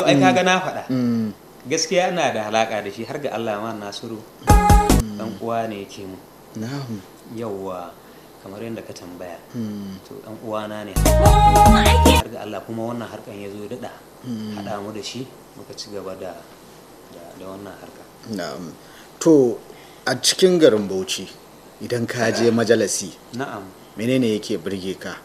ai kaga na faɗa gaskiya ina da halaka da shi har ga Allah ma Nasiru dan uwa ne yake mu na'am yawwa kamar yadda ka tambaya Mm. to dan uwana ne har ga Allah kuma wannan harkan ya zo daɗa haɗa mu da shi muka ci gaba da da- da wannan harka na'am to a cikin garin Bauchi idan ka je majalisi na'am menene yake burge ka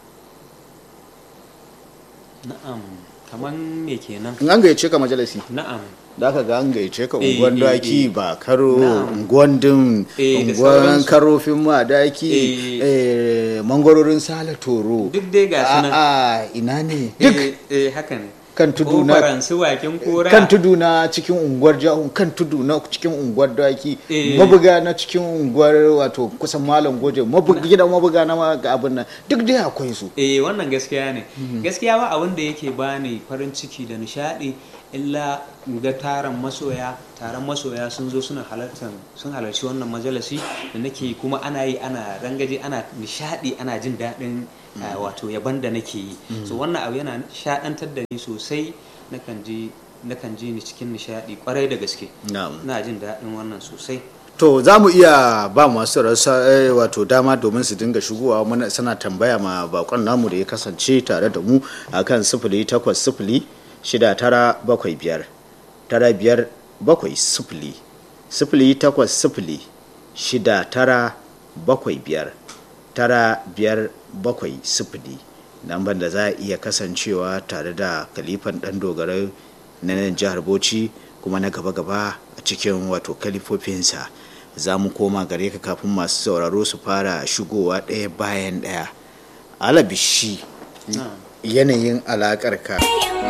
na'am kaman me kenan in an gayyace ka majalisi na'am da aka ga an gayyace ka Eh, unguwan eh, daki eh. ba karo Na'am. unguwan dim Eh, da unguwan sauransu. karofin ma daki Eh. eh, mangwarorin sala toro duk dai ga su nan a ina ne duk eh eh, haka ne kan tudu na Kofaran su wakin kora kan tudu na cikin unguwar jahun kan tudu na cikin unguwar daki Eh. mabuga na cikin unguwar wato kusan malam goje mabuga gidan mabuga na ma ga abin nan duk dai akwai su eh wannan gaskiya ne gaskiya ba abin da yake bani farin ciki da nishadi illa ga taron masoya taron masoya sun zo suna halartar sun halarci wannan majalisi da nake kuma ana yi ana rangaje ana nishadi ana jin daɗin ah, wato yaban da nake yi so wannan abu yana shaɗantar da ni sosai nakan ji nakan ji ni cikin nishadi kwarai da gaske na'am ina jin daɗin wannan sosai to za mu iya ba masu rasa eh, wato dama domin su dinga shigowa mana sana tambaya ma bakon namu da ya kasance tare da mu akan sifili takwas sifili shida tara bakwai biyar tara biyar bakwai sifili sifili takwas sifili shida tara bakwai biyar tara biyar bakwai sifili lambar da za a iya kasancewa tare da kalifan dan dogara na nan jihar bauchi kuma na gaba-gaba a cikin wato kalifofinsa za mu koma gare ka kafin masu sauraro su fara shigowa ɗaya bayan ɗaya alabishi yanayin alaƙar ka